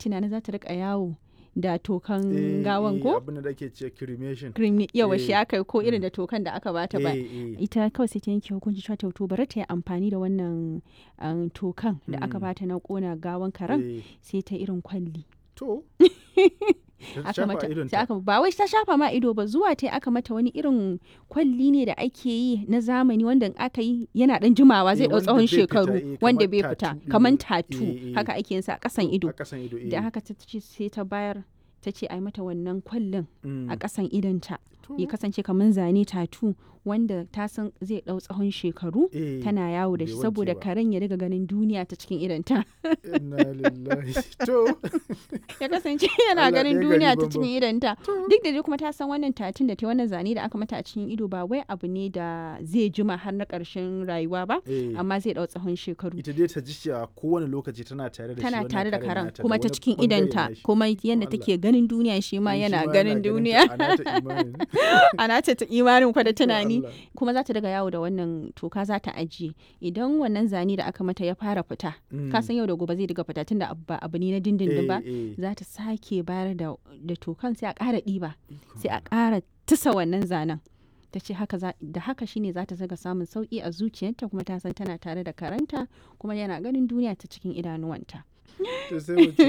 tunanin za ta rika yawo da tokan Eh, gawan eh, ko abin da ake ce cremation cream yawa shi Eh, aka yi ko irin da tokan da aka bata ba Eh, eh. ita kawai sai ta yanke hukunci cewa to bari ta yi amfani da wannan um, tokan da aka Mm. bata na kona gawan karen Eh, sai ta irin kwalli to Ta aka shafa mata idonta. sai aka ba wai ta shafa ma ido ba zuwa ta aka mata wani irin kwalli ne da ake yi na zamani wanda in aka yi yana dan jimawa zai Eh, dau wanda tsawon bai fita, shekaru eh, wanda kamar bai fita tattoo ɗin kaman nan. tatu Eh, eh. haka ake yin sa a kasan ido a kasan ido da eh. haka ta ce sai ta bayar ta ce a yi mata wannan kwallin Mm. a kasan idonta To, ya kasance kamar zane tatu wanda ta san zai dau tsawon shekaru eh, tana yawo da bai shi wanke saboda ba. karen ya riga ganin duniya ta cikin idonta inna lillahi to ya kasance yana Allah ganin ɗaya duniya gari ta cikin idonta To. duk da dai kuma ta san wannan tatin da ta wannan zane da aka mata a cikin ido ba wai abu ne da zai jima har na ƙarshen rayuwa ba eh, amma zai dau tsawon shekaru ita dai ta ji cewa kowane lokaci tana tare da shi tana wannan tare da karen karen nata da kuma ta wani cikin bangare idonta na shi. kuma yadda Allah. take ganin duniya shi ma Eh, shi yana ma ganin ta, duniya a nata imanin. ana ta ta imanin kwa da tunani Allah. kuma za ta daga yawo da wannan toka za ta ajiye idan wannan zane da aka mata ya fara fita Mm. ka san yau da gobe zai daga fita tunda abu ba abu ne na dindindin ba Eh, eh. za ta sake bayar da da tokan sai a ƙara ɗiba Ikon sai a ƙara tusa wannan zanen ta ce haka za- da haka shine za ta zaga samun sauƙi a zuciyarta kuma ta san tana tare da karanta kuma yana ganin duniya ta cikin idanuwanta to sai mu ce